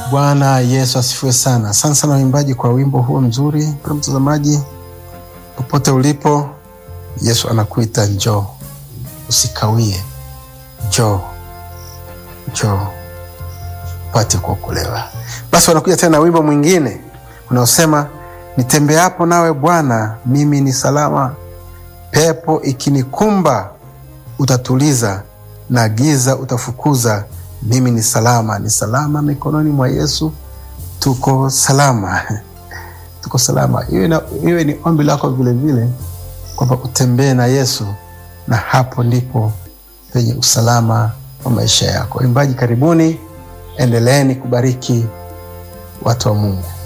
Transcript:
Bwana Yesu asifiwe sana. Asante sana waimbaji kwa wimbo huo mzuri. Mpendwa mtazamaji, popote ulipo, Yesu anakuita njoo, usikawie, njoo, njoo upate kuokolewa. Basi wanakuja tena na wimbo mwingine unaosema nitembeapo nawe Bwana, mimi ni salama, pepo ikinikumba utatuliza, na giza utafukuza mimi ni salama, ni salama mikononi mwa Yesu. Tuko salama, tuko salama. Iwe ni ombi lako vilevile kwamba utembee na Yesu, na hapo ndipo penye usalama wa maisha yako. Imbaji, karibuni, endeleeni kubariki watu wa Mungu.